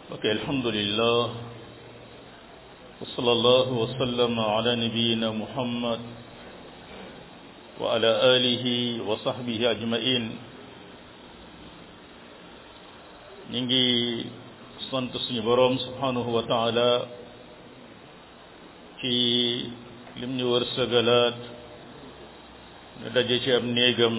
ok alhamdulillah wa sallallahu wa sallama ala nabiyyina muhammad wa ala alihi wa sahbihi ajmain ñi ngi sant suñu boroom subhanahu wa taala ci lim ñu wërsëgalaat ñu daje ci ab néegam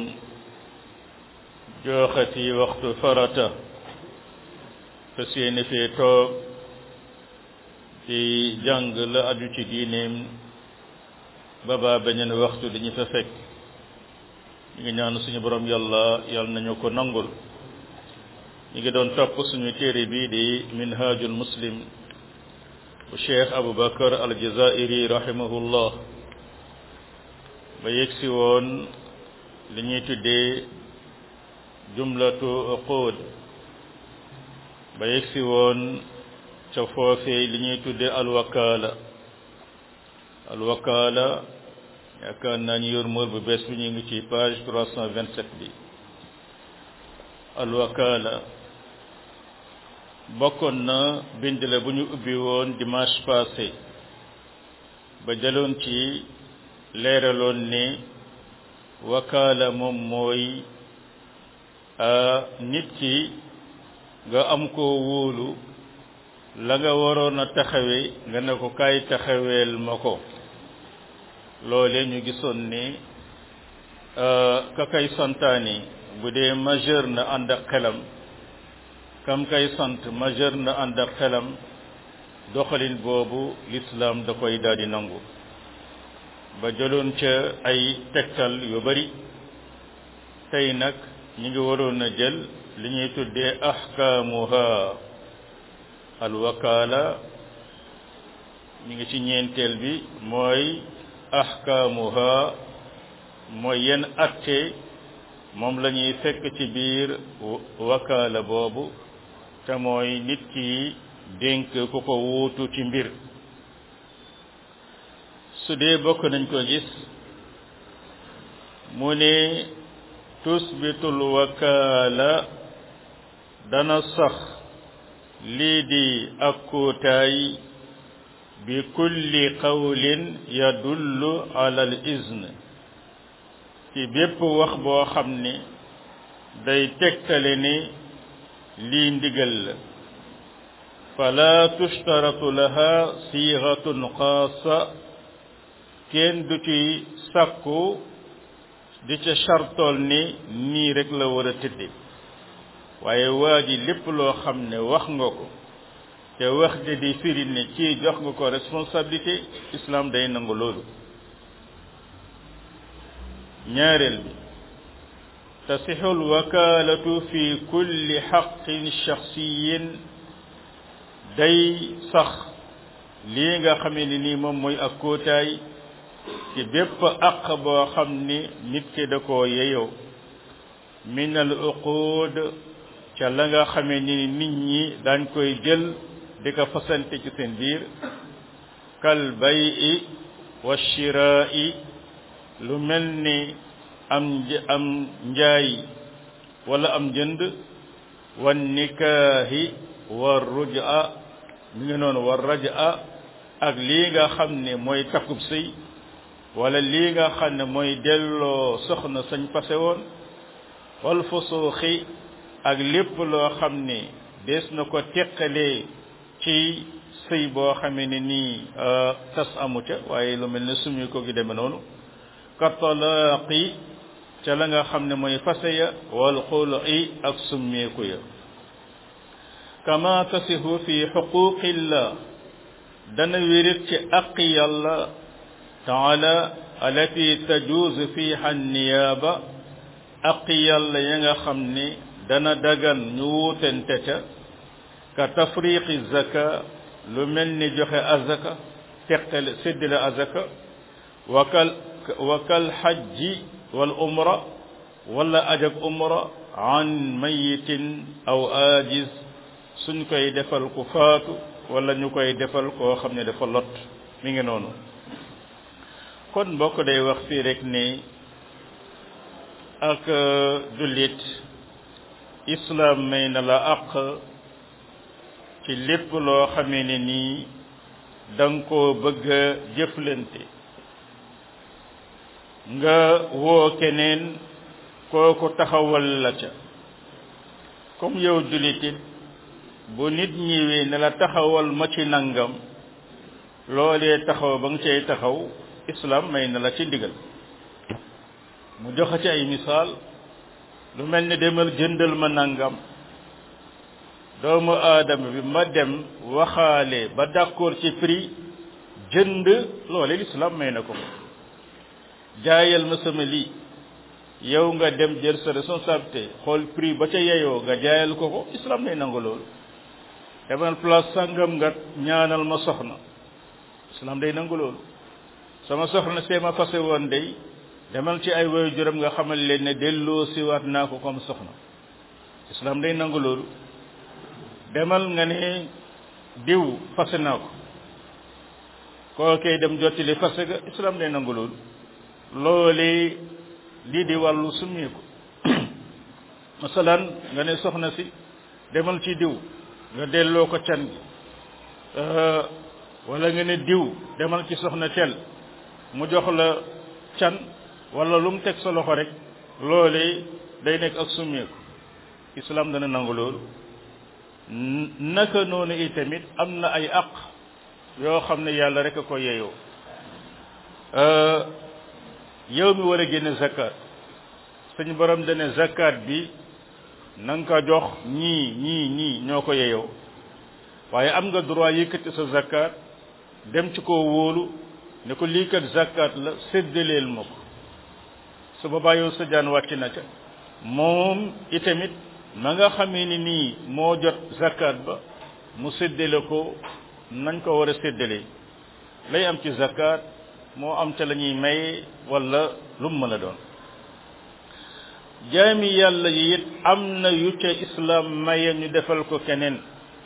jooxati waxtu farata te seeni fee toog ci jàng la aju ci diineem baba beneen waxtu dañu fa fekk ñu ngi ñaan suñu borom yàlla yàlla nañu ko nangul ñu ngi doon topp suñu téere bi di minhajul muslim bu cheikh aboubacar aljazairi rahimahullah ba yegsi woon li ñuy tuddee jumlatu uqud ba yegsi woon ca foofee li ñuy tuddee alwakaala alwakaala yaakaar naa ñu yor mool bu bees bi ñu ngi ci page 327 bi alwakaala bokkoon na bind la bu ñu ubbi woon dimanche passé ba jëloon ci leeraloon ne wakaala moom mooy nit ki nga am koo wóolu la nga waroon a taxawe nga ne ko kaay taxaweel ma ko loole ñu gisoon ne ka kay santaani bu dee majeur na ànd ak xelam kam kay sant majeur na ànd ak xelam doxalin boobu l'islam da koy daal di nangu ba jëloon ca ay tegtal yu bari tey nag ñi ngi waroon a jël li ñuy tuddee ahkaamuha alwakaala ñu ngi ci ñeenteel bi mooy ahkaamuha mooy yenn atte moom la ñuy fekk ci biir wakaala boobu te mooy nit ki dénk ku ko wuutu ci mbir su dee bokk nañ ko gis mu ne tusbitul wakaala dana sax lii di ak kuutaay bi kulli qawlin yadullu ala al izn ci bépp wax boo xam ne day tegtale ni lii ndigal la fala tushtaratu laha sigatun xaasa kenn du ci sàkku di ca chartool ni nii rek la war a tëdde waaye waa ji lépp loo xam ne wax nga ko te wax de di firi ne ci jox nga ko responsabilité islam day nangu loolu ñaareel bi tasixu lwakalatu fi kulli xaqin shaxsiyin day sax lii nga xamee ne nii moom mooy ak kóotaay ci bépp aq boo xam ni nit ki da koo yeyoo min al uqud ca la nga xamee ni nit ñi daañ koy jël di ko fasante ci seen biir kal bayi wa shiraa'i lu mel ni am am njaay wala am jënd wan nikaahi wa ruj'a mi ngi noonu wa raj'a ak lii nga xam ne mooy takkub sëy wala lii nga xam ne mooy delloo soxna sañ fase woon wal fusuuxi ak lépp loo xam ne dees na ko teqalee ci sëy boo xamee ne nii tas amu ca waaye lu mel ne sumi ko gi demee noonu ka talaaqi ca la nga xam ne mooy fase ya wal xulu'i ak summeeku ya kama tasihu fi xuquqillah dana wérit ci aqi yàlla taala alati tajuuzu fiha niyaaba aqi yàlla ya nga xam ne dana dagan ñu wuutente ca ka tafriqi zaka lu mel ni joxe azaka teqale séddale azaka wakal wakal xajji wal umra wala ajak umra an mayitin aw ajiz suñ koy defal ku faatu wala ñu koy defal koo xam ne dafa lot mi ngi noonu kon mbokk day wax fii rek ne ak jullit islam may na la àq ci lépp loo xamee ne nii da nga koo bëgg a jëflante nga woo keneen kooku taxawal la ca comme yow julitit bu nit ñëwee ne la taxawal ma ci nangam loolee taxaw ba nga cay taxaw islam may na la ci ndigal mu joxe ci ay misaal lu mel ni demal jëndal ma nangam doomu aadama bi ma dem waxaale ba d'accord ci prix jënd loole l'islam may na ko jaayal ma sama lii yow nga dem jël sa responsabilité xool prix ba ca yeyoo nga jaayal ko ko islam may nangu loolu demal place sangam nga ñaanal ma soxna islam day nangu loolu sama soxna see ma fase woon day demal ci ay woyu juróom nga xamal leen ne delloo siwaat naa ko comme soxna islam day nangu loolu demal nga ne diw fase naa ko kookee dem jottali fase ga islam day nangu loolu loolee lii di wàllu summeeku masalan nga ne soxna si demal ci diw nga delloo ko can gi wala nga ne diw demal ci soxna tel mu jox la can wala lu mu teg sa loxo rek loolee day nekk ak summeeku islam dana nangu loolu naka noonu itamit am na ay aq yoo xam ne yàlla rek a ko yeyoo yow mi war a génne zakat suñu borom dane zakat bi na nga ko jox ñii ñii ñii ñoo ko yeyoo waaye am nga droit yëkkati sa zakat dem ci koo wóolu ne ko lii kat zakat la séddaleel ma ko su boobaa yow sa jaan wàcc na ca moom itamit ma nga xamee ni nii moo jot zakat ba mu séddale ko nañ ko war a séddalee lay am ci zakat moo am ca la ñuy maye wala lu mu mën a doon jaami yàlla yi it am na yu ca islam maye ñu defal ko keneen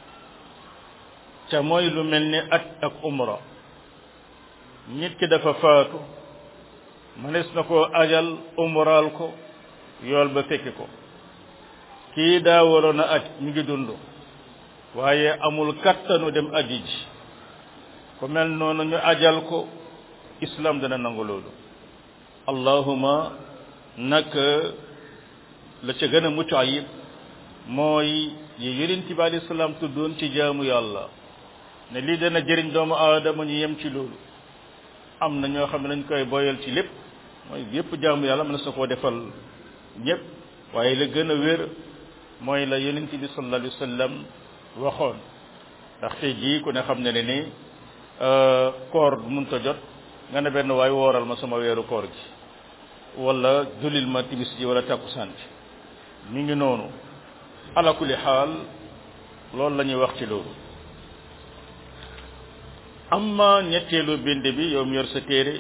ca mooy lu mel ni at ak umra nit ki dafa faatu mënees na koo ajal umraal ko yool ba fekki ko kii daa waroon a aj mi ngi dund waaye amul kattanu dem aji ji ku mel noonu ñu ajal ko islam dana nangu loolu allahuma nag la ca gën a mucc ayib mooy yi yonent bi alayhi salaam tuddoon ci jaamu yàlla ne lii dana jëriñ doomu aadama ñu yem ci loolu am na ñoo xam ne dañ koy boyal ci lépp mooy yépp jaamu yàlla mën na sa koo defal ñépp waaye la gën a wér mooy la yonent bi sallallahu alayhi wa sallam waxoon ndax tey jii ku ne xam ne ne ni koor mënta jot nga ne benn waay wooral ma sama weeru koor gi wala julil ma timis ji wala takkusaan ji mi ngi noonu ala kulli xaal loolu la ñuy wax ci loolu amma ñetteelu bind bi yow mi yor sa téere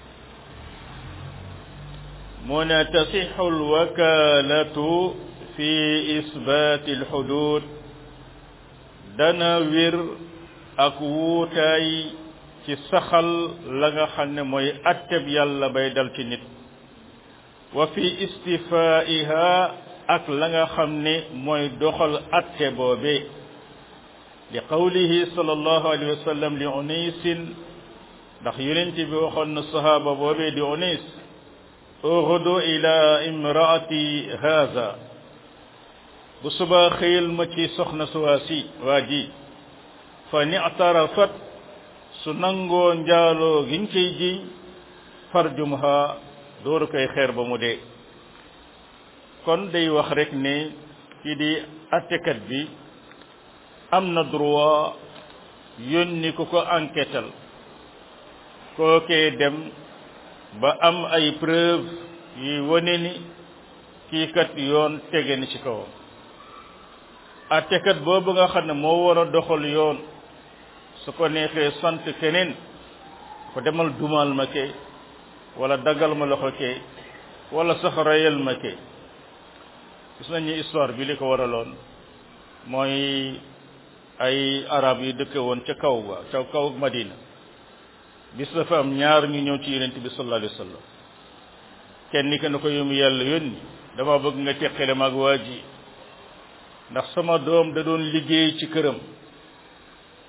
mu ne tasixu alwakalatu fi isbaati alxudud dana wér ak wuutaay ci saxal la nga xam ne mooy atteb yàlla bay dal ci nit wa fi istifaiha ak la nga xam ne mooy doxal atte boobe li qawlihi sallallahu alayhi wa sallam li unisin ndax yonent bi waxoon na sahaaba boobee di unis uxudu ila imraati haza bu subaa xëyal ma ci soxna suwaasi waa ji fa ni'tarafat su nangoo njaaloo giñ koy jiñ farjumha dooru koy xeer ba mu dee kon day wax rek ne kii di attekat bi am na droit yónni ku ko enquêtal kookee dem ba am ay preuve yi wane ni kii kat yoon tege ni ci kawam attekat boobu nga xam ne moo war a doxal yoon su ko neexee sant keneen ko demal dumal ma ke wala daggal ma loxo ke wala sax reyal ma ke gis nañu histoire bi li ko waraloon mooy ay arab yi dëkke woon ca kaw ba ca kaw Madina bis dafa am ñaar ñu ñëw ci yonent bi sallallahu alayhi wa sallam kenn ki na ko yómu yàlla yónni dama bëgg nga teqale mag waa ji ndax sama doom da doon liggéey ci këram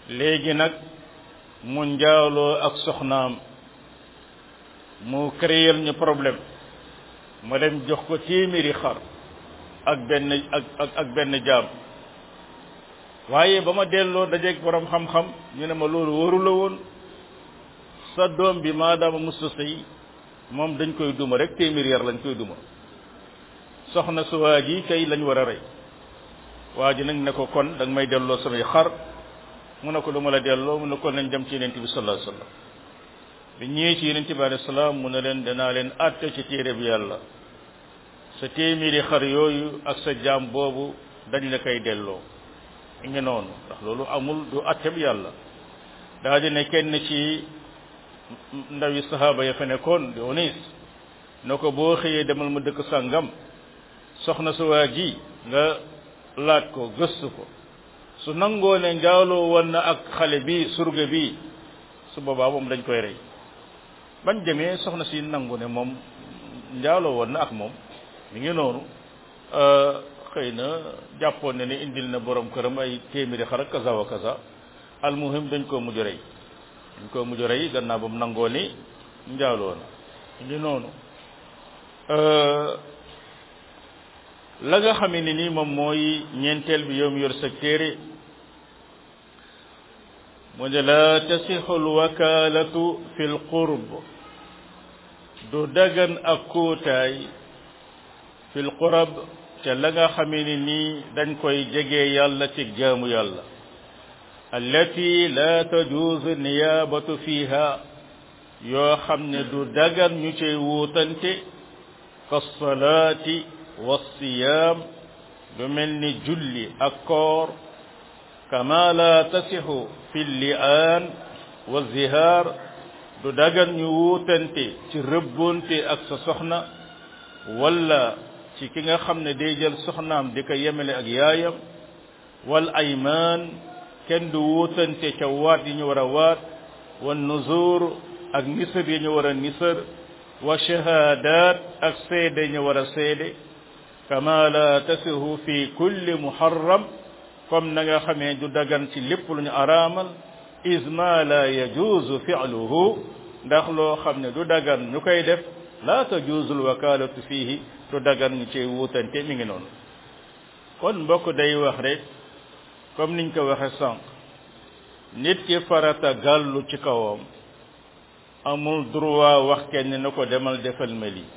léegi nag mu njaaloo ak soxnaam mu créer ñu problème ma dem jox ko téeméeri xar ak benn ak ak ak benn jaam waaye ba ma delloo dajeeg borom xam-xam ñu ne ma loolu waru la woon sa doom bi maadaama musta sëy moom dañ koy duma rek téeméeri yar lañ koy duma soxna su waa ji kay lañ war a rey waa ji nag ne ko kon da nga may delloo samay xar mu ne ko lu ma la delloo mu ne ko nañ dem ci yonent bi sallallahu alayhi wasallam bi ñëwee ci yonent bi alayhi salaam mu ne leen danaa leen àtte ci téere bi yàlla sa téeméeri xar yooyu ak sa jaam boobu dañ la koy delloo mi ngi noonu ndax loolu amul du àtte bi yàlla daa di ne kenn ci ndawi sahaaba ya fa nekkoon di onis ne ko boo xëyee demal ma dëkk sàngam soxna su waa ji nga laaj ko gëstu ko su nangoo ne njaaloo woon na ak xale bi surga bi su boobaa moom dañ koy rey bañ demee soxna si nangu ne moom njaaloo woon na ak moom mi ngi noonu xëy na jàppoon ne ne indil na borom këram ay téeméeri xar ak kaza wa kaza almuhim dañ koo mujj rey dañ koo mujj rey gannaaw ba mu nangoo ni njaaloo na mi ngi noonu la nga xamee ne ni moom mooy ñeenteel bi yow mi yor sa téere mu ne la tasixu alwakalatu fi lqurb du dagan ak kuutaay fi lqurab ca la nga xamee ne nii dañ koy jege yàlla ci jaamu yàlla allati la tajuuzu niyaabatu fiha yoo xam ne du dagan ñu cay wuutante ka salaati والصيام lu mel ni julli ak koor kama la tasixu fi li'aan wa zihaar du dagan ñu wuutante ci rëbbonte ak sa soxna wala ci ki nga xam ne day jël soxnaam di ko yemele ak yaayam wal aymaan kenn du wuutante ca waat yi ñu war a waat wa nuzur ak nisër yi ñu war a nisër wa shahaadaat ak seede yi ñu war a seede kama la tasihu fi kulli muharram comme na nga xamee du dagan ci lépp lu ñu araamal is ma la yajuuzu fi'luhu ndax loo xam ne du dagan ñu koy def la tajuuzu alwakalatu fihi du dagan ñu ci wuutante mi ngi noonu kon mbokk day wax rek comme niñ ko waxe sànq nit ki farata gàllu ci kawam amul droit wax kenn na ko demal defal ma lii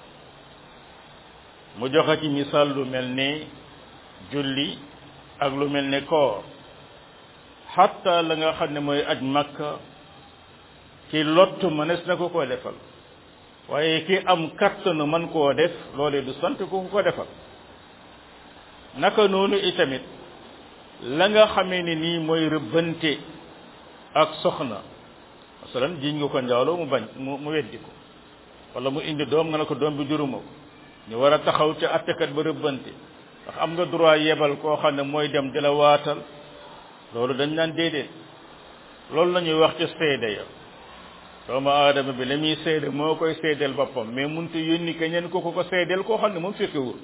mu joxe ci misaal lu mel ni julli ak lu mel ni koor xatta la nga xam ne mooy aj makka ci lottu mënees na ko koo defal waaye ki am kattanu man koo def loolee du sant ko ko defal naka noonu itamit la nga xamee ne nii mooy rëbbante ak soxna masalan jiñ nga ko njaaloo mu bañ mu mu weddi ko wala mu indi doom nga ne ko doom bi juruma ko ñu war a taxaw ca attekat ba rëbbante ndax am nga droit yebal koo xam ne mooy dem di la waatal loolu dañ naan déedéet loolu la ñuy wax ci seede ya doomu aadama bi la muy seede moo koy seedeel boppam mais muntu yónni keneen ko ko ko seedeel koo xam ne moom fekkewul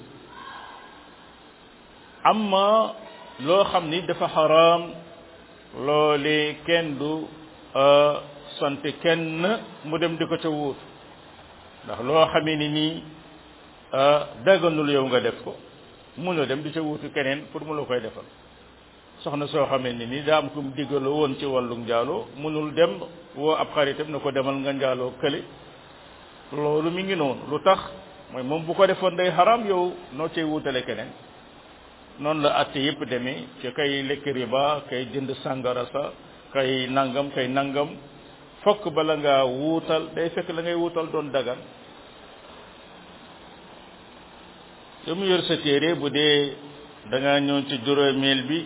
amma loo xam ni dafa xaraam loole kenn du sant kenn mu dem di ko ca wuut ndax loo xamee ni nii daganul yow nga def ko munoo dem di ca wuutu keneen pour mu la koy defal soxna soo xamee ni nii daa am ku mu diggaloo woon ci wàllu njaaloo munul dem woo ab xaritam na ko demal nga njaaloo kële loolu mi ngi noonu lu tax mooy moom bu ko defoon day xaraam yow noo cay wuutale keneen noonu la atte yépp demee ci kay lekk riba kay jënd sàngara sa kay nangam kay nangam fokk bala ngaa wuutal day fekk la ngay wuutal doon dagan yow mu yor sa téere bu dee da ngaa ñëw ci juróomeel bi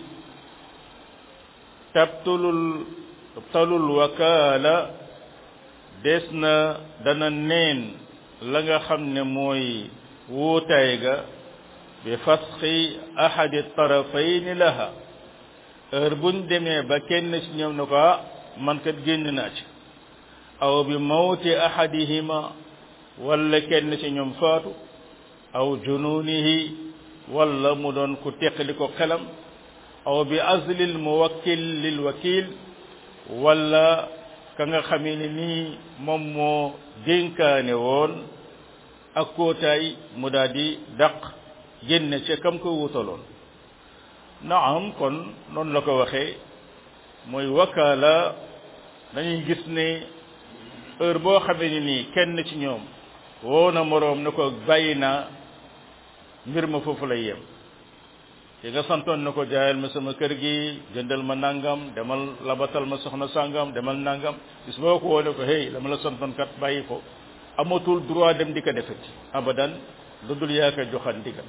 tabtulul talul wakaala des na dana neen la nga xam ne mooy wuutaay ga bi fasxi ahadi tarafayni laha heure buñ demee ba kenn ci ñoom ne ko ah man kat génn naa ci aw bi mawti ahadihima wala kenn ci ñoom faatu aw jununihi wala mu doon ku teqali ko xelam aw bi azlil muwakkil lil wakil wala ka nga xamee ni nii moom moo dénkaane woon ak kootaay mu daal di daq génne ca kam ko wutaloon naam kon noonu la ko waxee mooy wakaala dañuy gis ne heure boo xamee ni nii kenn ci ñoom woo na moroom na ko bàyyi naa mbir ma foofu lay yem ki nga santoon na ko jaayal ma sama kër gi jëndal ma nangam demal labatal ma soxna sangam demal nangam bis boo ko woone ko hey dama la santoon kat bàyyi ko amatul droit dem di ko defeti abadan lu dul yaa ko joxan ndigal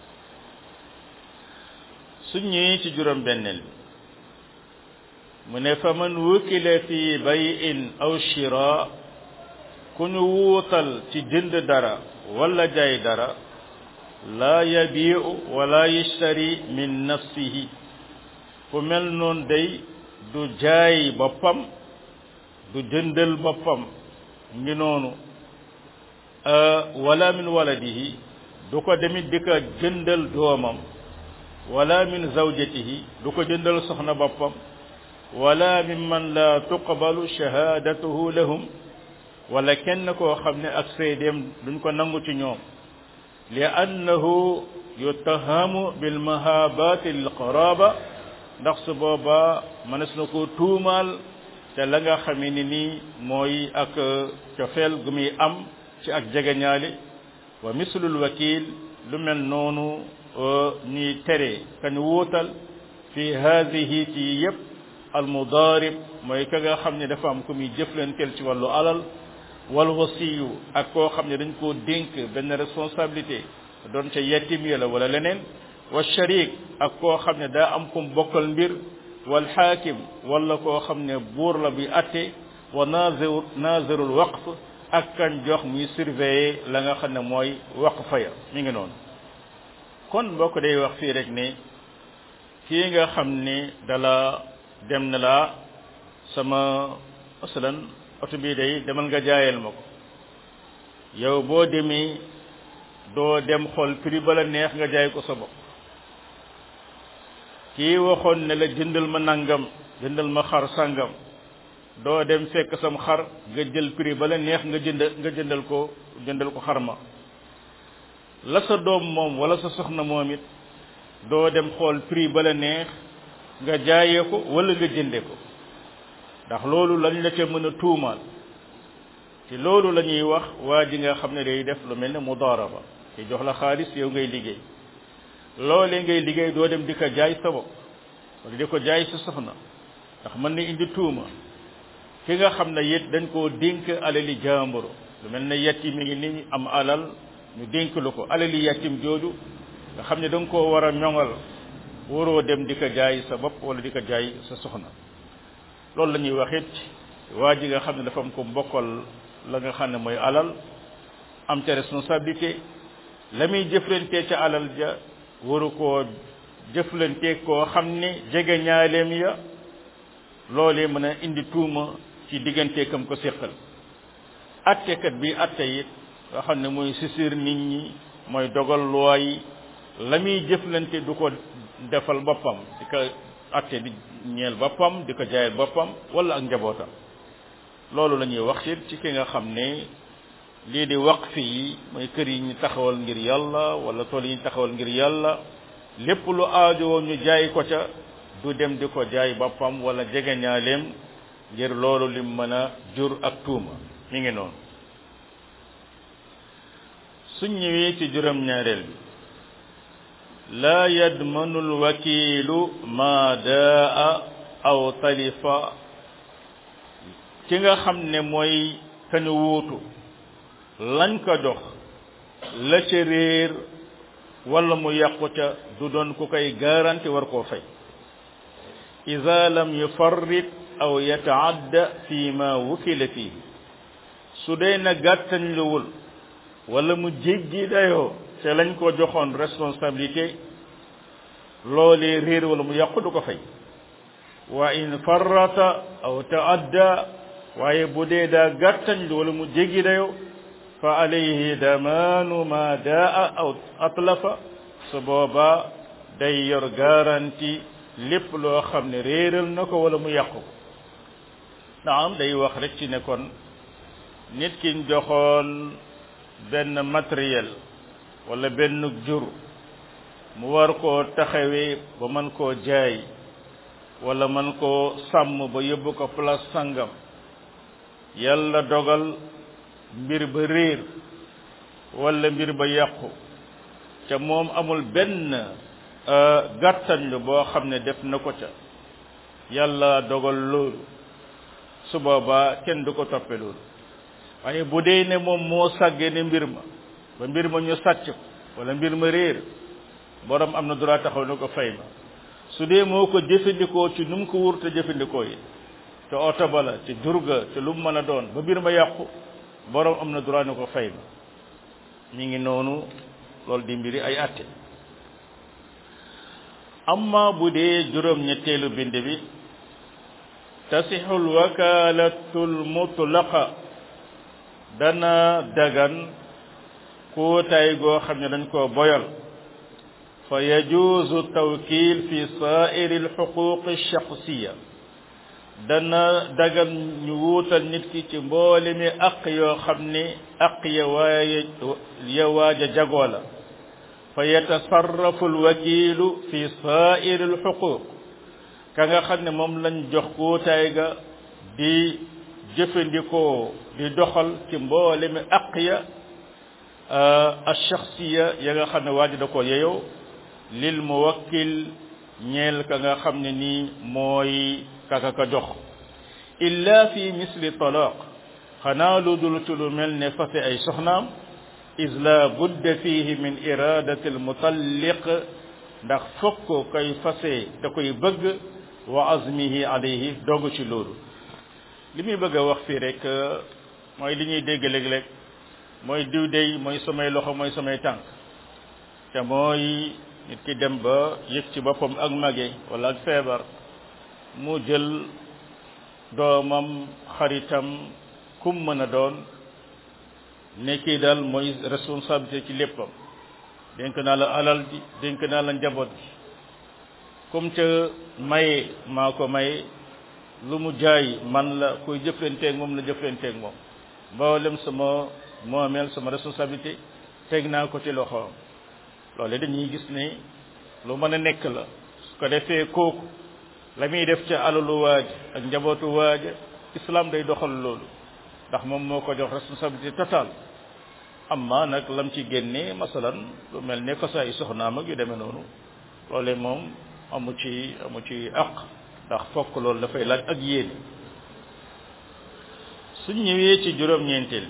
su ñëwee ci juróom benneel bi mu ne fa man wukila fi bayin aw shira ku ñu wuutal ci jënd dara wala jaay dara laa yabiu wala yashtari min nafsihi ku mel noon day du jaay boppam du jëndal boppam ngi noonu wala min waladihi du ko demit di ko jëndal doomam wala min zawjatihi du ko jëndal soxna boppam wala mimman la tuqbalu shahadatuhu lahum wala kenn koo xam ne ak seedeem duñ ko nangu ci ñoom li annahu yutahamu bil mahabati lil qaraba ndax su boobaa mënees na ko tuumaal te la nga xamee ni nii mooy ak cofeel gu muy am ci ak jegeñaale wa mislul wakil lu mel noonu ñuy tere kañ wuutal fi haadihi ci yépp al mudaarib mooy ka nga xam ne dafa am ku muy jëflanteel ci wàllu alal wal wasiyu ak koo xam ne dañ koo dénk benn responsabilité doon ca yettim ya la wala leneen wa sharik ak koo xam ne daa am kum bokkal mbir wal xaakim wala koo xam ne buur la bi atte wa nazir nazirul waqf ak kan jox muy surveiller la nga xam ne mooy waqfa ya mi ngi noonu kon mbokk day wax fii rek ne kii nga xam ne dala dem na la sama masalan oto bii day demal nga jaayal ma ko yow boo demee doo dem xool prix ba la neex nga jaay ko sa bopp kii waxoon ne la jëndal ma nangam jëndal ma xar sangam doo dem fekk sam xar nga jël prix ba la neex nga jënd nga jëndal ko jëndal ko xar ma la sa doom moom wala sa soxna moom it doo dem xool prix ba la neex nga jaayee ko wala nga jënde ko ndax loolu lañ la ca mën a tuumaal ci loolu la ñuy wax waa ji nga xam ne day def lu mel ne mudaaraba ci jox la xaalis yow ngay liggéey loolee ngay liggéey doo dem di ko jaay sa bopp wala di ko jaay sa soxna ndax mën na indi tuuma ki nga xam ne it dañ koo dénk alali jàmbur lu mel ne yettim mi ngi ni am alal ñu dénk lu ko alali yettim jooju nga xam ne da nga koo war a ñoŋal waroo dem di ko jaay sa bopp wala di ko jaay sa soxna loolu la ñuy wax it waa ji nga xam ne dafa am ko mbokkal la nga xam ne mooy alal am ca responsabilité la muy jëflante ca alal ja waru koo jëflante koo xam ne jege ñaaleem ya loolee mën a indi tuuma ci diggante kam ko séqal attekat bi atte it nga xam ne mooy sisir nit ñi mooy dogal loi yi la muy jëflante du ko defal boppam di ko atte di ñeel boppam di ko jaayal boppam wala ak njabootam loolu la ñuy wax it ci ki nga xam ne lii di waqf yi mooy kër yi ñu taxawal ngir yàlla wala tool yi ñu taxawal ngir yàlla lépp lu aajowoo ñu jaay ko ca du dem di ko jaay boppam wala jegeñaaleem ngir loolu lim mën a jur ak tuuma mi ngi noonu suñ ñëwee ci juróom-ñaareel bi laa yadmanu alwakiilu ma daa aw talifa ki nga xam ne mooy kañu wuutu lañ ko jox la ca réer wala mu yàqu ca du doon ku koy garanti war koo fay ida lam yufarrit aw yataadda fi ma wukila fihi su dee na gàttañ luwul wala mu jéggi dayoo te lañ ko joxoon responsabilité loolee réer wala mu yàqu du ko fay wa in farrata aw taadda waaye bu dee daa gàttañ lu wala mu jéggi dayoo fa alayhi damaanu ma daa aw atlafa su boobaa day yor garanti lépp loo xam ne réeral na ko wala mu yàqu ko naam day wax rek ci ne kon nit ki ñu joxoon benn matériel wala benn jur mu war koo taxawee ba mën koo jaay wala mën koo sàmm ba yóbbu ko place sangam yàlla dogal mbir ba réer wala mbir ba yàqu ca moom amul benn gàttañlu boo xam ne def na ko ca yàlla dogal loolu su boobaa kenn du ko toppe loolu waaye bu dee ne moom moo sàggee ne mbir ma ba mbir ma ñu sàcc ko wala mbir ma réer borom am na droit taxaw ne ko fay ma su dee moo ko jëfandikoo ci nu mu ko wur te jëfandikoo yi te oto ba la ci durga te lu mu mën a doon ba mbir ma yàqu borom am na droit ne ko fay ma mi ngi noonu loolu di mbiri ay atte amma bu dee juróom ñetteelu bind bi tasixul wakalatul mutlaqa dana dagan kuutaay goo xam ne dañ koo boyal fa yajuuzu tawkiil fi saairi alxuquq alchaxsiya dana dagan ñu wuutal nit ki ci mboole mi aq yoo xam ne aq ya waaye ya waaja jagoo la fa yatasarrafu alwakiilu fi saairi alxuquq ka nga xam ne moom lañ jox kuutaay ga di jëfandikoo di doxal ci mboole mi aq ya alchaxsiya ya nga xam ne waaja da ko yeyoo lil muwakkil ñeel ka nga xam ne nii mooy kaka ka jox illa fi misli talaq xanaa lu dul ci lu mel ne fase ay soxnaam is la budda fihi min iradati almutalliq ndax fokk koy fase da koy bëgg wa azmihi alayhi dogu ci loolu li muy bëgg a wax fii rek mooy li ñuy dégg léeg-léeg mooy diw dey mooy samay loxo mooy samay tànk te mooy nit ki dem ba yëg ci boppam ak mage wala ak feebar mu jël doomam xaritam kum mën a doon ne kii daal mooy responsabilité ci léppam dénk naa la alal ji dénk naa la njaboot gi comme ca maye maa ko maye lu mu jaay man la kuy jëflanteeg moom la jëflanteeg moom mboolem sama moomeel sama responsabilité teg naa ko ci loxoom loole dañuy gis ne lu mën a nekk la su ko defee kooku la muy def ca alalu waaj ak njabootu waaja islam day doxal loolu ndax moom moo ko jox responsabilité totale amma nag lam ci génnee masalan lu mel ne fasaa yi soxnaam ak yu demee noonu loole moom amu ci amu ci aq ndax fokk loolu dafay laaj ak yéene suñ ñëwee ci juróom-ñeenteel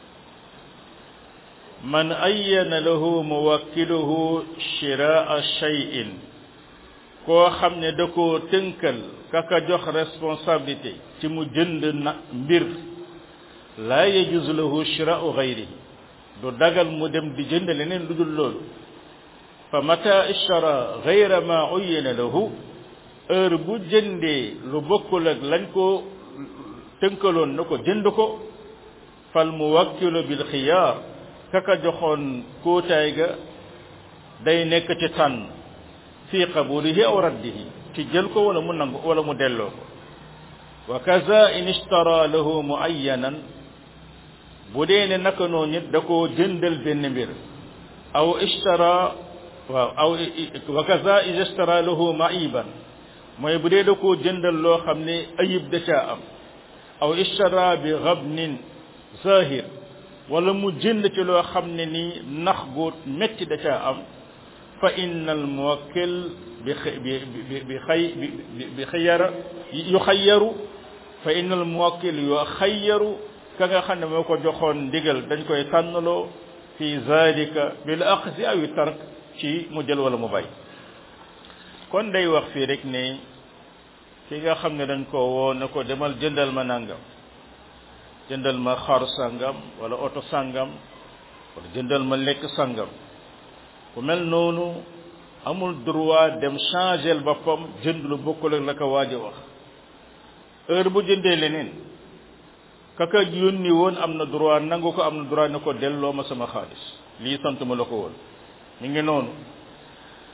man ayyana lahu muwakkiluhu shiraa shay'in koo xam ne da koo tënkal kaka jox responsabilité ci mu jënd na mbir laa yajuz lahu shiraau gayrihi du dagal mu dem di jënd leneen lu dul loolu fa mata ishtara gayra ma uyyina lahu heure bu jëndee lu bokkul ak lañ ko tënkaloon na ko jënd ko fal muwakkilu bil xiyaar kaka joxoon kóotaay ga day nekk ci tànn fi qabulihi aw raddihi ci jël ko wala mu nangu wala mu delloo ko wa kaza in ishtara lahu muayyanan bu dee ne naka noonu nit da koo jëndal benn mbir aw ishtara waaw aw wa kaza in ishtara lahu maiban mooy bu dee da koo jëndal loo xam ne ayib da caa am aw ishtara bi ghabnin zahir wala mu jënd ci loo xam ne ni nax gu metti da caa am fa inna al muwakkil bi bi bi xay bi xayara yu xayaru fa inna al muwakkil yu xayaru ka nga xam ne moo ko joxoon ndigal dañ koy tànnaloo fi zalika bil aqsi aw tark ci mu jël wala mu bay kon day wax fii rek ne ki nga xam ne dañ ko woo ne ko demal jëndal ma nangam jëndal ma xar sangam wala oto sangam wala jëndal ma lekk sangam ku mel noonu amul droit dem changer boppam jënd lu bokkul ak la ko waaj a wax heure bu jëndee leneen kaka yónni woon am na droit nangu ko am na droit ne ko delloo ma sama xaalis lii sant ma la ko woon mi ngi noonu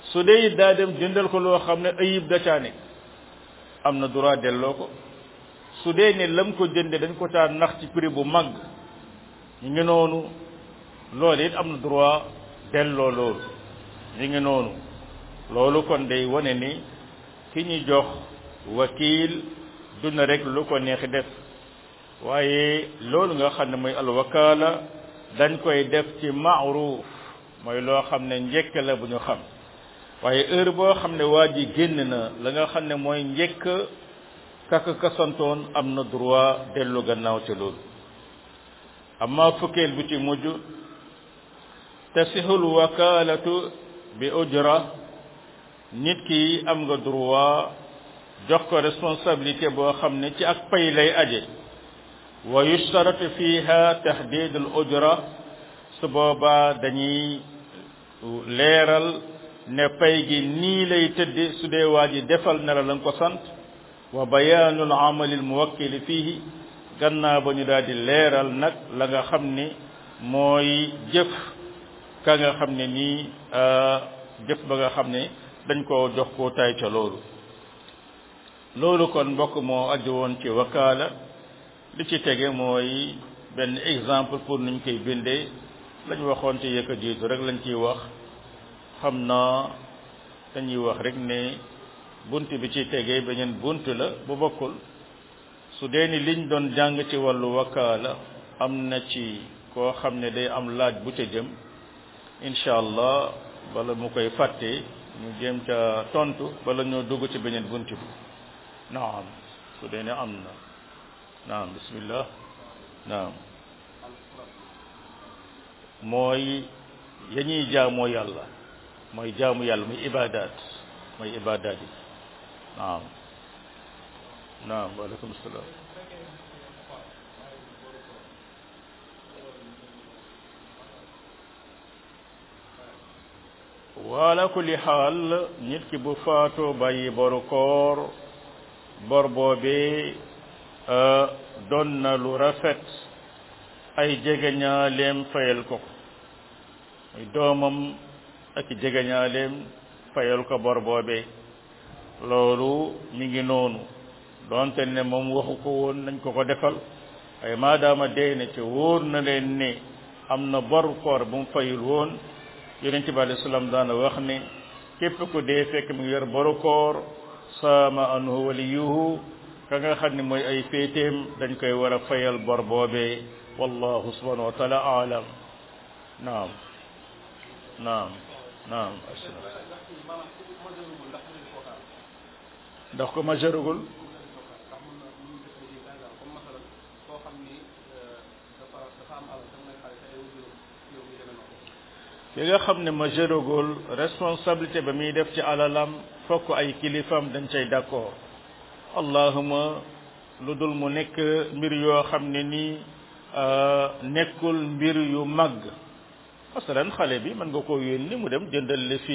su dee it daa dem jëndal ko loo xam ne ayib da caa nekk am na droit delloo ko su dee ne lam ko jënde dañ ko caa nax ci prix bu mag ñu ngi noonu loolu it am na droit delloo loolu ñu ngi noonu loolu kon day wane ni ki ñu jox wakiil du na rek lu ko neex def waaye loolu nga xam ne mooy alwakaala dañ koy def ci maaruf mooy loo xam ne njëkk la bu ñu xam waaye heure boo xam ne waa ji génn na la nga xam ne mooy njëkk kaka kasantoon am na droit dellu gannaaw ci loolu amma fukkeel bi ci mujj tasihul wakaalatu bi ujra nit ki am nga droit jox ko responsabilité boo xam ne ci ak pay lay aje wa yushtaratu fiha tahdid al ujra su boobaa dañuy leeral ne pay gi nii lay tëdde su dee waa ji defal na la nga ko sant wa bayaanu al amali al muwakkili fihi gannaaw ba ñu daal di leeral nag la nga xam ne mooy jëf ka nga xam ne nii jëf ba nga xam ne dañ koo jox koo tay ca loolu loolu kon mbokk moo aju woon ci wakaala li ci tege mooy benn exemple pour nuñ koy bindee lañ waxoon ci yëkka jiitu rek lañ ciy wax xam naa dañuy wax rek ne bunt bi ci tegee beneen bunt la bu bokkul su dee ni liñ doon jàng ci wàllu wakaala am na ci koo xam ne day am laaj bu ca jëm incha allah bala mu koy fàtte ñu jéem ca tontu bala ñoo dugg ci beneen bunt bi naam su dee ne am na naam bismillah naam mooy ya ñuy jaamoo yàlla mooy jaamu yàlla muy ibadat mooy ibadat yi naam naam waaleykum salaam wala kulli xaal nit ki bu faatoo bàyyi boru koor bor boobee doon na lu rafet ay jegeñaaleem fayal ko muy doomam ak jegeñaaleem fayal ko bor boobee loolu mi ngi noonu doonte ne moom waxu ko woon nañ ko ko defal waaye maadaama dee na ci wóor na leen ne am na bor koor bu mu fayul woon yonent bi alayhi salaam daana wax ne képp ku dee fekk mu ngi yor boru koor saama anhu waliyuhu ka nga xam ne mooy ay féeteem dañ koy war a fayal bor boobee wallahu subhanahu wa taala aalam naam naam naam ndax ko majeurugul ki nga xam ne majeurugul responsabilité ba muy def ci alalam fokk ay kilifam dañ cay d'accord allahuma lu dul mu nekk mbir yoo xam ne nii nekkul mbir yu màgg masalan xale bi mën nga koo yónni mu dem jëndal li fi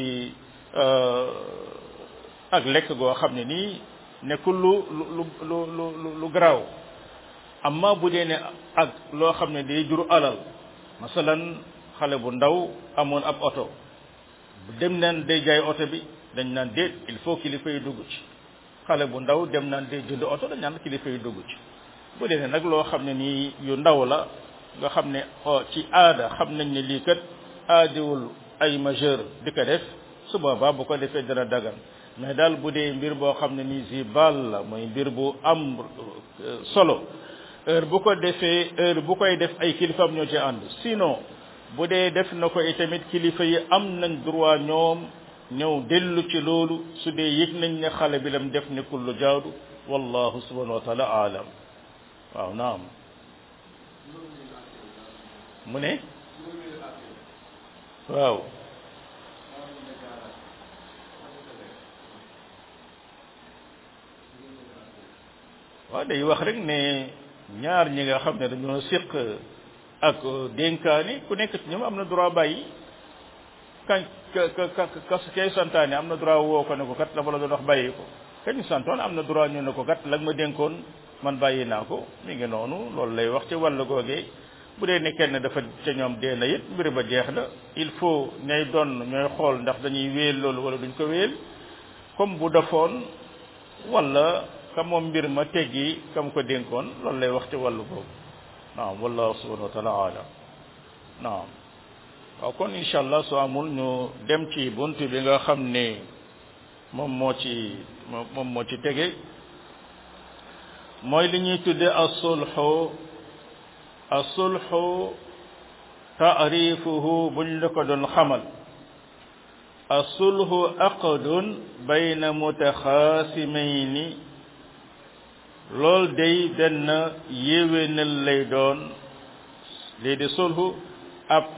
ak lekk goo xam ne nii nekkul lu lu lu lu lu garaaw amma bu dee ne ak loo xam ne day jur alal masalan xale bu ndaw amoon ab oto dem naan day jaay oto bi dañ naan déet il faut kilifa yi dugg ci xale bu ndaw dem naan day jënd oto dañ naan kilifa yi dugg ci bu dee ne nag loo xam ne nii yu ndaw la nga xam ne ci aada xam nañ ne lii kat aadiwul ay majeur di ko def su boobaa bu ko defee dana dagan mais daal bu dee mbir boo xam ne nii si baal la mooy mbir bu am solo heure bu ko defee heure bu koy def ay kilifam ñoo ci ànd sinon bu dee def na ko itamit kilifa yi am nañ droit ñoom ñëw dellu ci loolu su dee yëg nañ ne xale bi lam def nekkul lu jaadu wallahu subhanahu wa taala aalam waaw naam mu ne waaw waaw day wax rek ne ñaar ñi nga xam ne dañoo séq ak dénkaani ku nekk ci ñoom am na droit bàyyi kañ ka ka ka kay santaane am na droit woo ko ne ko kat la ma la doon wax bàyyi ko kañ santoon am na droit ñu ne ko kat la ma dénkoon man bàyyi naa ko mi ngi noonu loolu lay wax ci wàllu googee bu dee ne kenn dafa ca ñoom dee na it mbir ba jeex na il faut ñay doon ñooy xool ndax dañuy wéel loolu wala duñ ko wéel comme bu defoon wala ka moom mbir ma teggi kam ko dénkoon loolu lay wax ci wàllu boobu naam wallahu subhanahu wa taala alam naam waaw kon incha allah su amul ñu dem ci bunt bi nga xam ne moom moo ci moom moo ci tege mooy li ñuy tudde asulxu asulxu taarifuhu buñ la ko doon xamal asulxu aqdun bayna mutaxaasimayni lool day benn yéwénal lay doon lii di sulxu ab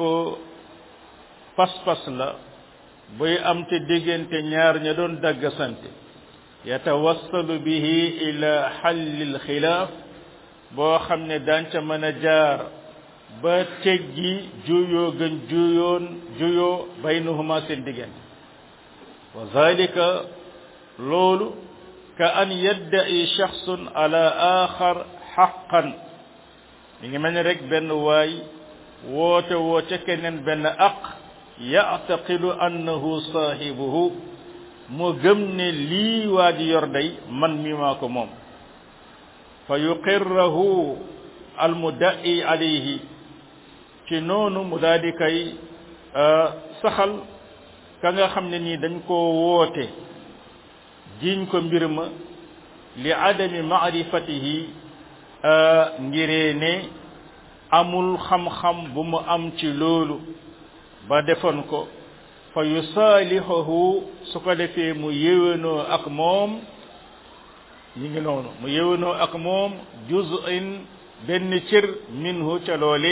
pas-pas la buy am te diggante ñaar ña doon daggasante yatawassalu bihi ila xallil xilaaf boo xam ne daan ca mën a jaar ba teggi juyoo gën juyoon juyoo baynahuma seen diggante wa zalika loolu ka an yadda'i shaxsun ala axar xaqan mi ngi mel ni rek benn waay woote woo ca keneen benn aq yactaqidu annahu saahibuhu mu gëm ne lii waa ji yor day man mi maa ko moom fa yuqirrahu almuda'i alayhi ci noonu mu daal di kay saxal ka nga xam ne nii dañ koo woote jiñ ko mbir ma li adami maarifatihi ngiree ne amul xam-xam bu mu am ci loolu ba defoon ko fa yusaalihuhu su ko defee mu yéwénoo ak moom ñi ngi noonu mu yéwénoo ak moom juz'in benn cër minhu ca loole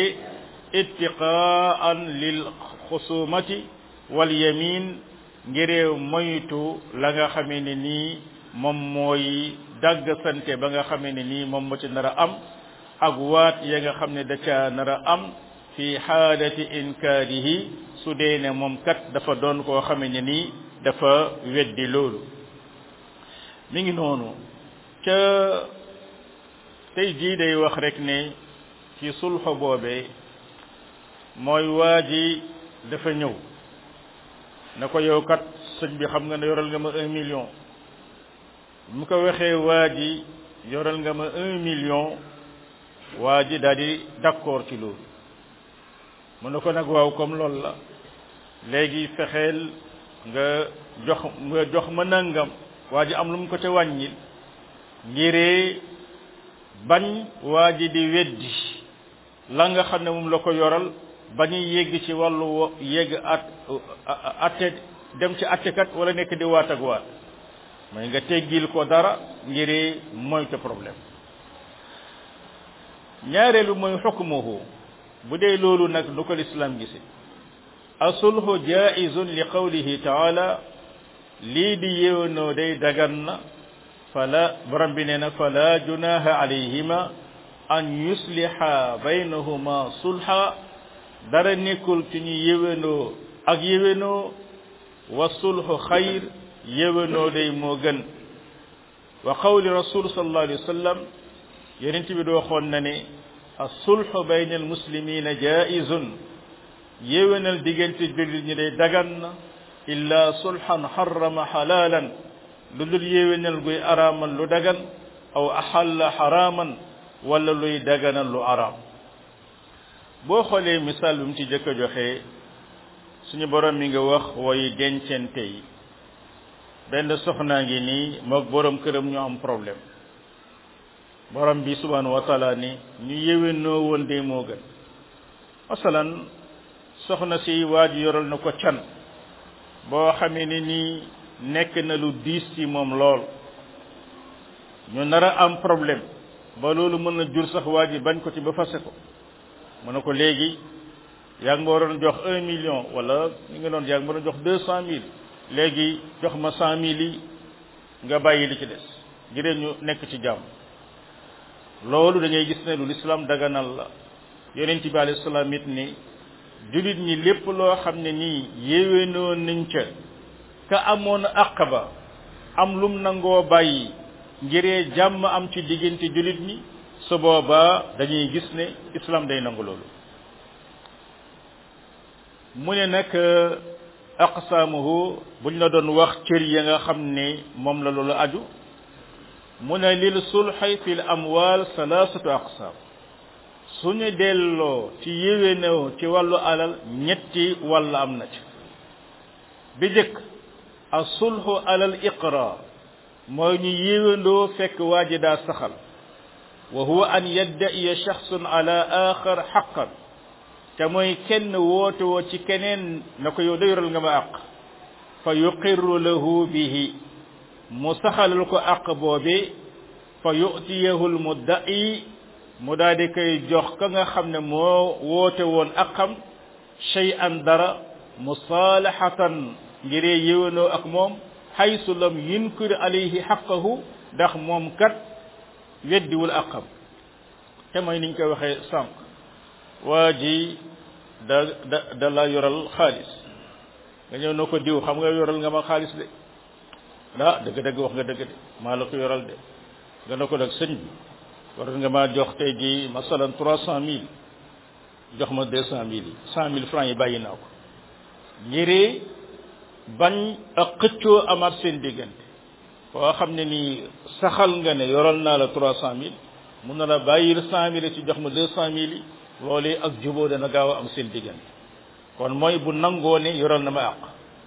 ittiqaan lil xusumati wal yamin ngiree moytu la nga xamee ne nii moom mooy dagg sante ba nga xamee ne nii moom moo ci nar a am ak waat ya nga xam ne da ca nar a am fi xaalati inkaarihi su dee ne moom kat dafa doon koo xamee ne nii dafa weddi loolu mi ngi noonu ca tey jii day wax rek ne ci sulxo boobee mooy waa ji dafa ñëw na ko yow kat sëñ bi xam nga ne yoral nga ma un million mu ko waxee waa ji yoral nga ma un million waa ji daal di d'accord ci loolu mu ne ko nag waaw comme loolu la léegi fexeel nga jox nga jox ma nangam waa ji am lu mu ko ca wàññil ngiree bañ waa ji di weddi la nga xam ne moom la ko yoral bañu yegg ci wàllu yegg at atte dem ci attekat wala nekk di waat ak waat mooy nga teggil ko dara ngiree moytu problème ñaareelu mooy xukmuhu bu dee loolu nag lu ko lislaam gise asulhu jaizun li qawlihi taala lii di yéwénoo day dagan na fala borom bi nee na fala junaha alayhima an yusliha baynahuma sulha dara nekkul ci ñu yéwénoo ak yéwénoo wa sulhu xayr yéwénoo day moo gën wa qawli rasul sallallahu alayhi wa sallam yonent bi doo xoon na ne as-sulhu bayna al-muslimina jaizun yéwénal diggante jullit ñi day dagan na illa sulhan harrama halalan lu dul yéwénal guy araamal lu dagan aw ahalla haraman wala luy daganal lu araam boo xoolee misaal bi mu ci jëkk a joxe suñu borom mi nga wax woy dencente yi benn soxnaa ngi nii moog borom këram ñu am problème borom bi subhanahu wa taala ni ñu yéwénoo woon de moo gën masalan soxna si waa ji yoral na ko can boo xamee ni nii nekk na lu diis ci moom lool ñu nar a am problème ba loolu mën na jur sax waa ji bañ ko ci ba fase ko mu ne ko léegi yaa ngi ma waroon jox un million wala ñu ngi doon yaa ngi ma doon jox deux cent mille léegi jox ma cent mille yi nga bàyyi li ci des ngir ñu nekk ci jàmm loolu da ngay gis ne lu lislaam daganal la yonent bi alayhi salaam it ni julit ñi lépp loo xam ne nii yéwénoo nañ ca ka amoon àq ba am lum nangoo bàyyi ngiree jàmm am ci diggante julit ñi su boobaa dañuy gis ne islam day nangu loolu mu ne nag aqsaamuhu buñ la doon wax cër ya nga xam ne moom la loolu aju mu ne lil sulxi fi l amwal salaasatu aqsaam suñu delloo ci yéwénoo ci wàllu alal ñetti wàll am na ci bi jëkk asulxu alal iqrar mooy ñu yéwéndoo fekk waa ji daa saxal wa huwa an yadda'iya shaxsun ala axar xaqan te mooy kenn woote woo ci keneen na ko yow da yoral nga ma àq fa yuqirru lahu bihi mu saxalal ko àq boobe fa yu'tiyahu lmudda'i mu daal di koy jox ka nga xam ne moo woote woon aqam shay'an dara musalahatan ngiree yéwénoo ak moom xaysu lam yunkir alayhi xaqahu ndax moom kat weddiwul aqam te mooy niñ koy waxee sànq waa ji da da da la yoral xaalis nga ñëw na ko diw xam nga yoral nga ma xaalis de ah dëgg-dëgg wax nga dëgg de maa la ko yoral de nga na ko nag sëñ bi war nga maa jox tey ji masalan trois cent mille jox ma deux cent mille yi cent mille francs yi bàyyi naa ko ngiree bañ ak xëccoo amaat seen diggante koo xam ne nii saxal nga ne yoral naa la trois cent mille mun na la bàyyil cent mille ci jox ma deux cent mille yi loolee ak juboo dana gaaw a am seen diggante kon mooy bu nangoo ne yoral na ma àq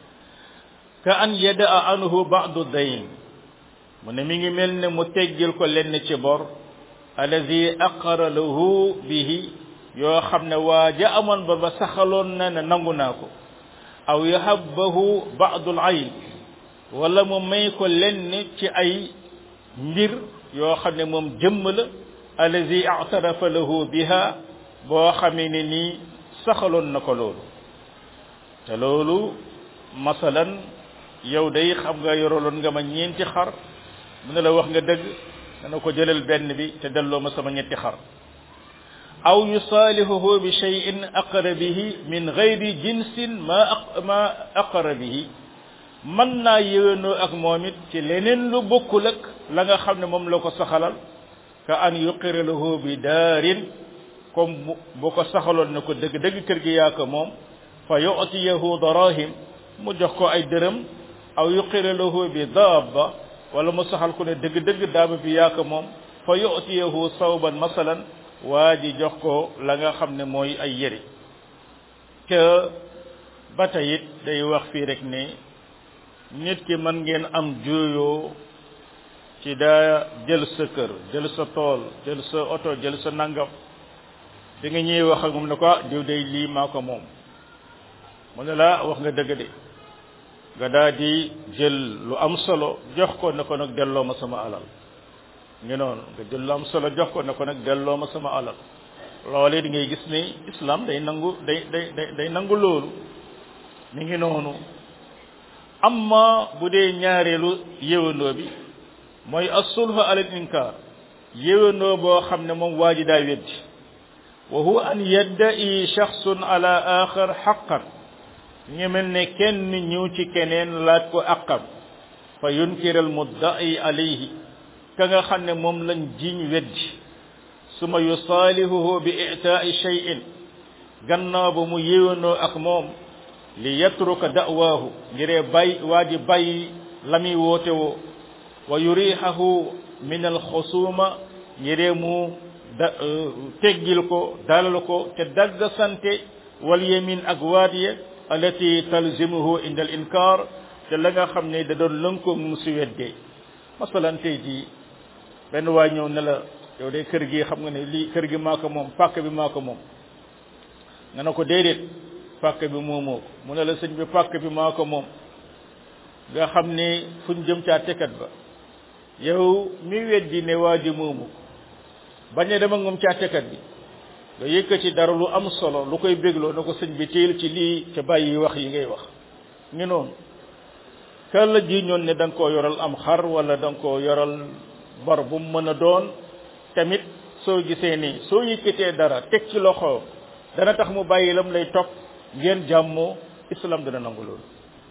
ka an yadaa anhu ba'du dayn mu ne mi ngi mel ne mu teggil ko lenn ci bor allazi aqara lahu bihi yoo xam ne waa ja amoon ba ba saxaloon na ne nangu naa ko aw yahabbahu ba'dul ayn wala mu may ko lenn ci ay mbir yoo xam ne moom jëmm la allazi a'tarafa lahu biha boo xamee ne nii saxaloon na ko loolu te loolu masalan yow day xam nga yoroloon nga ma ñeenti xar mu ne la wax nga dëgg dana ko jëlal benn bi te delloo ma sama ñetti xar aw yusaalihuhu bi shay'in aqara bihi min gayri jinsin ma ma aqara bihi mën naa yéwénoo ak moom it ci leneen lu bokkul ak la nga xam ne moom la ko saxalal ka an yuqira lahu bi daarin comme bu ko saxaloon ne ko dëgg-dëgg kër gi yaa ko moom fa yu'tiyahu darahim mu jox ko ay dërëm aw yuqira lahu bi daaba wala mu saxal ko ne dëgg-dëgg daaba bi yaa ko moom fa yu'tiyahu sawban masalan waa ji jox ko la nga xam ne mooy ay yëri te ba tey it day wax fii rek ne nit ki mën ngeen am juyoo ci daa jël sa kër jël sa tool jël sa oto jël sa nangam di nga ñëw wax ak moom ne ko ah diw day lii maa ko moom mu ne la wax nga dëgg de nga daa di jël lu am solo jox ko ne ko nag delloo ma sama alal ngi noonu nga jël lu am solo jox ko ne ko nag delloo ma sama alal loolee di ngay gis ni islam day nangu day day day day nangu loolu mi ngi noonu amma bu dee ñaareelu yéwandoo bi mooy as-sulhu ala al-inkar yéwandoo boo xam ne moom waa ji daa weddi wa huwa an yadda'i shakhsun ala akhar haqqan ñu mel ne kenn ñëw ci keneen laaj ko aqam fa yunkir al-mudda'i alayhi ka nga xam ne moom lañ jiñ weddi suma yusaalihuhu bi i'taa'i shay'in gannaaw ba mu yéwandoo ak moom li yatruka da'waahu ngiree bay waa ji bàyyi la muy woote woo wa yurihahu min alxusuma ngiree mu da teggil ko dalal ko te dagg sante wal yamin ak waat ya allati talzimuhu inda al inkar te la nga xam ne da doon lënkoo mu si weddee masalan tey jii benn waay ñëw ne la yow de kër gi xam nga ne lii kër gi maa ko moom pàkk bi maa ko moom nga ne ko déedéet pàkk bi moomoo ko mu ne la sëñ bi pàkk bi maa ko moom nga xam ne fuñ jëm caa tekat ba yow mi weddi ne waa ji moomu ko bañ a dem ak moom caa tekat bi nga yëkkati dara lu am solo lu koy bégloo na ko sëñ bi téel ci lii ca bàyyi wax yi ngay wax ngi noonu kan la ji ñoon ne da nga koo yoral am xar wala da nga koo yoral bor bu mu mën a doon tamit soo gisee ni soo yëkkatee dara teg ci loxo dana tax mu bàyyi lam lay topp ngeen jàmmoo islam dana nangu loolu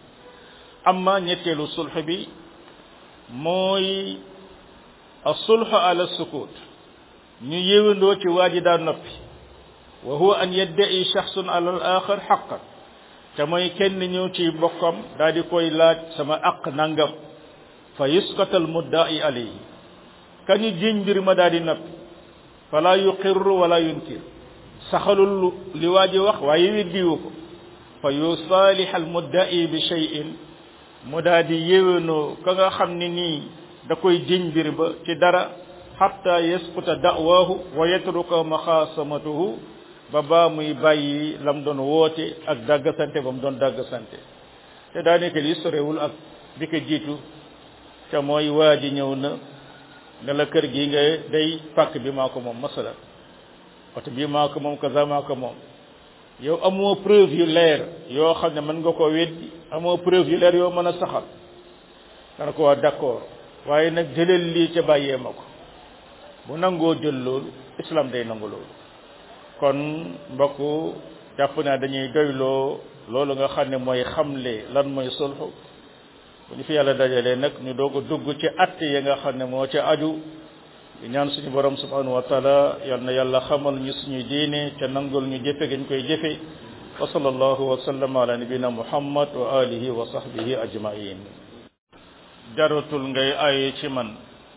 amma ñetteelu sulx bi mooy as-sulh ala sukut ñu yéwandoo ci waa ji daa noppi wa huwa an yadda'i shakhsun ala al-akhar haqqan te mooy kenn ñëw ci mbokkam daal di koy laaj sama aq nangam fa yusqatal mudda'i alayhi kañu jiñ mbir ma daal di noppi fala yuqirru wala yunkir saxalul li waa ji wax waaye weddiwu ko fa yusalih al mudda'i bi shay'in mu daal di yéwénoo ka nga xam ne nii da koy jiñ mbir ba ci dara hatta yasquta da'wahu wa yatruka maxaasamatuhu ba baa muy bàyyi lam doon woote ak dàggasante ba mu doon dàggasante te daanaka li sorewul ak bi ko jiitu te mooy waa ji ñëw na ne la kër gi nga day pàkk bi maa ko moom masala oto bii maa ko moom kaza maa ko moom yow amoo preuve yu leer yoo xam ne mën nga ko weddi amoo preuve yu leer yoo mën a saxal dana ko waa d'accord waaye nag jëleel lii ca bàyyee ma ko bu nangoo jël loolu islam day nangu loolu kon mbokk jàpp naa dañuy doyloo loolu nga xam ne mooy xamle lan mooy sulxu bu ñu fi yàlla dajalee nag ñu doog a dugg ci att ya nga xam ne moo ca aju di ñaan suñu borom subhanahu wa taala yal na yàlla xamal ñu suñuy diine ca nangul ñu jëfe gañ koy jëfe wa sallallahu wa sallam ala nabina muhammad wa alihi wa sahbihi ajmain jaratul ngay aye ci man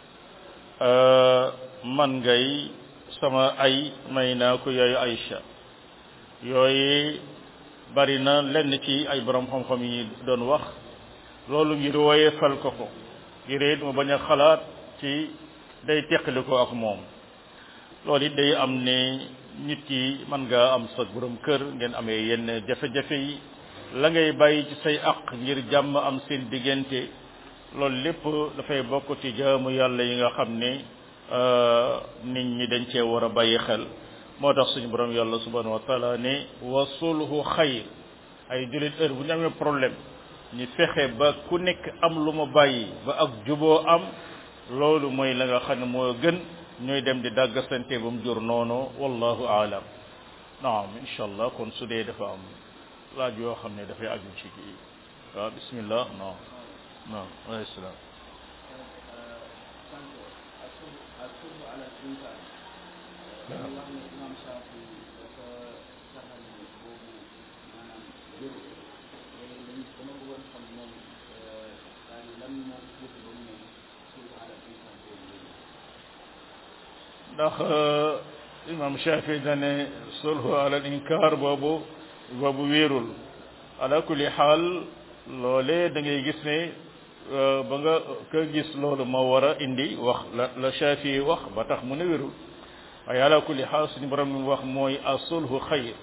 man ngay sama ay may naa ko yooyu Aïcha yooyu bari na lenn ci ay borom xam-xam yi doon wax loolu ngir woye fal ko ko ngir it mu bañ a xalaat ci day teqali ko ak moom loolu it day am ne nit ki mën nga am sa borom kër ngeen amee yenn jafe-jafe yi la ngay bàyyi ci say aq ngir jàmm am seen diggante loolu lépp dafay bokk ci jaamu yàlla yi nga xam ne nit ñi dañ cee war a bàyyi xel moo tax suñu borom yàlla subhanahu wa taala ne wa sulhu xayr ay jullit heure bu ñu amee problème ñu fexe ba ku nekk am lu ma bàyyi ba ak juboo am loolu mooy la nga xam ne moo gën ñooy dem di dàggasante ba mu jur noonu wallahu aalam naam insha allah kon su dee dafa am laaj yoo xam ne dafay aju ci kii waaw bismillah non non alayhi salaam ndax imam Shafi dane sulhu ala al inkar boobu boobu wéerul ala kulli xaal loolee da ngay gis ne ba nga ka gis loolu moo war a indi wax la la Shafi wax ba tax mu ne wérul waaye ala kulli xaal suñu borom mi wax mooy a sulhu xayr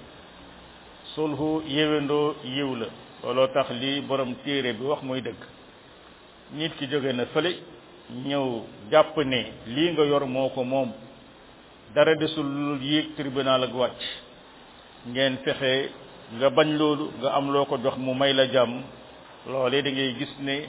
sulhu yéwendoo yiw la looloo tax li borom téere bi wax mooy dëgg nit ki jóge na fële ñëw jàpp ne lii nga yor moo ko moom dara desul lu yéeg tribunal ak wàcc ngeen fexe nga bañ loolu nga am loo ko jox mu may la jàmm loolee da ngay gis ne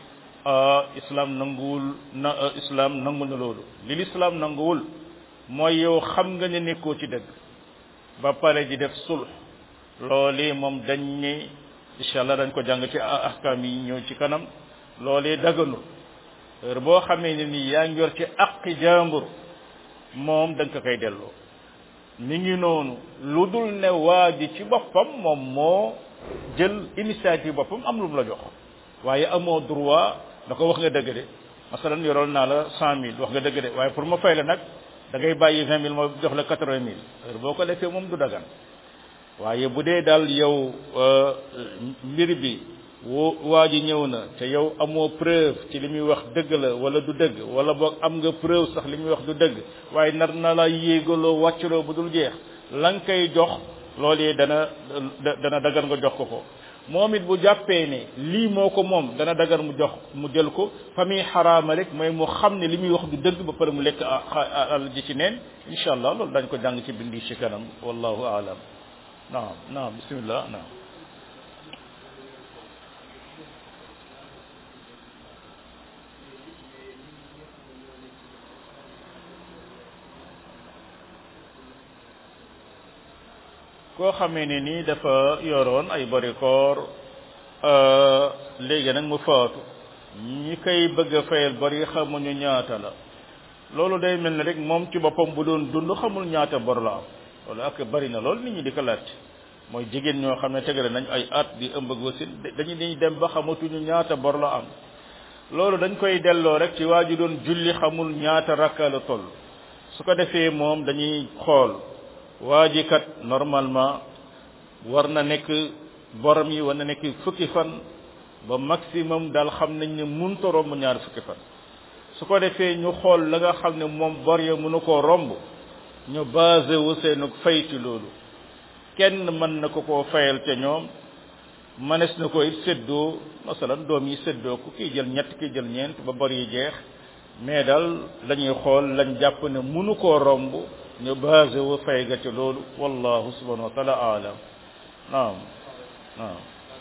islam nanguwul na islam nangu na loolu li l'islam nanguwul mooy yow xam nga ne nekkoo ci dëgg ba pare di def sulh loolee moom dañ ne incha allah dañ ko jàng ci ahkam yi ñëw ci kanam loolee daganul heure boo xamee ne ni yaa ngi yor ci aqi jàmbur moom da nga ko koy delloo mi ngi noonu lu dul ne waa ji ci boppam moom moo jël initiative boppam am lu mu la jox waaye amoo droit da ko wax nga dëgg de masalan yoroon naa la cent mille wax nga dëgg de waaye pour ma fay la nag da ngay bàyyi vingt mille ma jox la quatre vingt mille heure boo ko defee moom du dagan waaye bu dee daal yow mbir bi wo waa ji ñëw na te yow amoo preuve ci li muy wax dëgg la wala du dëgg wala boog am nga preuve sax li muy wax du dëgg waaye nar na la yéegaloo wàccaloo bu dul jeex la nga koy jox loolee dana dana dagar nga jox ko ko moom it bu jàppee ne lii moo ko moom dana dagar mu jox mu jël ko fa muy xaraama rek mooy mu xam ne li muy wax du dëgg ba pare mu lekk àll ji ci neen incha allah loolu dañ ko jàng ci bindi ci kanam wallahu aalam naam naam bismillah naam koo xamee ne nii dafa yoroon ay bari koor léegi nag mu faatu ñi koy bëgg a fayal bari xamuñu ñaata la loolu day mel ne rek moom ci boppam bu doon dund xamul ñaata bor la am loolu ak bari na lool nit ñi di ko laaj mooy jigéen ñoo xam ne tegale nañ ay at di ëmb ak wasin dañu dañuy dem ba xamatuñu ñaata bor la am loolu dañ koy delloo rek ci waa ji doon julli xamul ñaata rakka la toll su ko defee moom dañuy xool waa ji kat normalement war na nekk borom yi war na nekk fukki fan ba maximum daal xam nañ ne munta romb ñaar fukki fan su ko defee ñu xool la nga xam ne moom bor ya mënu koo romb ñu basé wu seen fay ci loolu kenn mën na ko koo fayal ca ñoom manes na ko it séddoo masalan doom yi séddoo ko kii jël ñett kii jël ñeent ba bor yi jeex mais daal lañuy xool lañ jàpp ne mënu koo romb ñu basé wu fay ga ca loolu wallahu subhanahu wa taala alam naam naam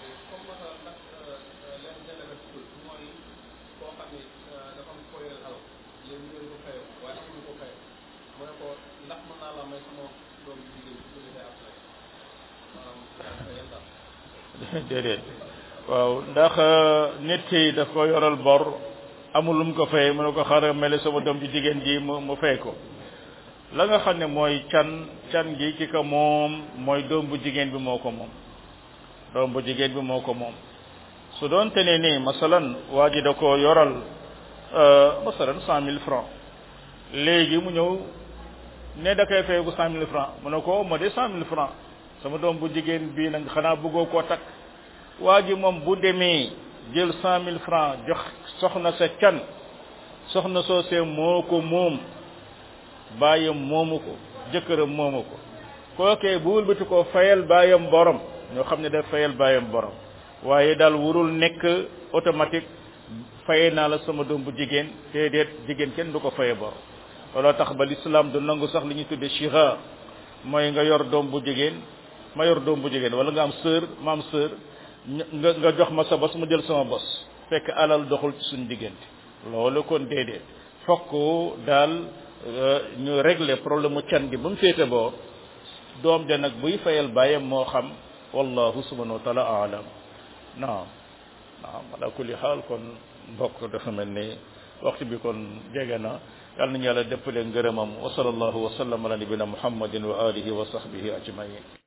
déedéet waaw ndax nit ki daf ko yoral bor amul lu mu ko fay mu ne ko xaaral mel sama doom ji jigéen ji mu mu fay ko la nga xam ne mooy can can gi ki ko moom mooy doom bu jigéen bi moo ko moom doom bu jigéen bi moo ko moom su doon te ne nii masalan waa ji da ko yoral masalan cent mille francs léegi mu ñëw ne da koy fay ko cent mille francs mu ne ko ma de cent mille francs sama doom bu jigéen bii nag xanaa bëggoo koo takk waa ji moom bu demee jël cent mille francs jox soxna sa can soxna soo see moo ko moom bàyyam moomu ko jëkkëram moomu ko kookee bu wëlbati ko fayal bàyyam borom ñoo xam ne daf fayal bàyyam borom waaye daal warul nekk automatique faye naa la sama doom bu jigéen te déet jigéen kenn du ko faye borom looloo tax ba l'islam du nangu sax li ñuy tudde shira mooy nga yor doom bu jigéen ma yor doom bu jigéen wala nga am sœur ma am sœur nga nga jox ma sa bos ma jël sama bos fekk alal doxul ci suñu diggante loolu kon déedéet fokk daal ñu régler problème mu can gi ba mu féete boo doom ja nag buy fayal bàyyam moo xam wallahu subhanahu wa taala alam naam naam ala kulli xaal kon mbokk dafa mel ni waxtu bi kon jege na yàlla nañu yàlla dëppale ngërëmam wa sallallahu wa sallam ala nabina muhammadin wa alihi wa sahbihi ajmain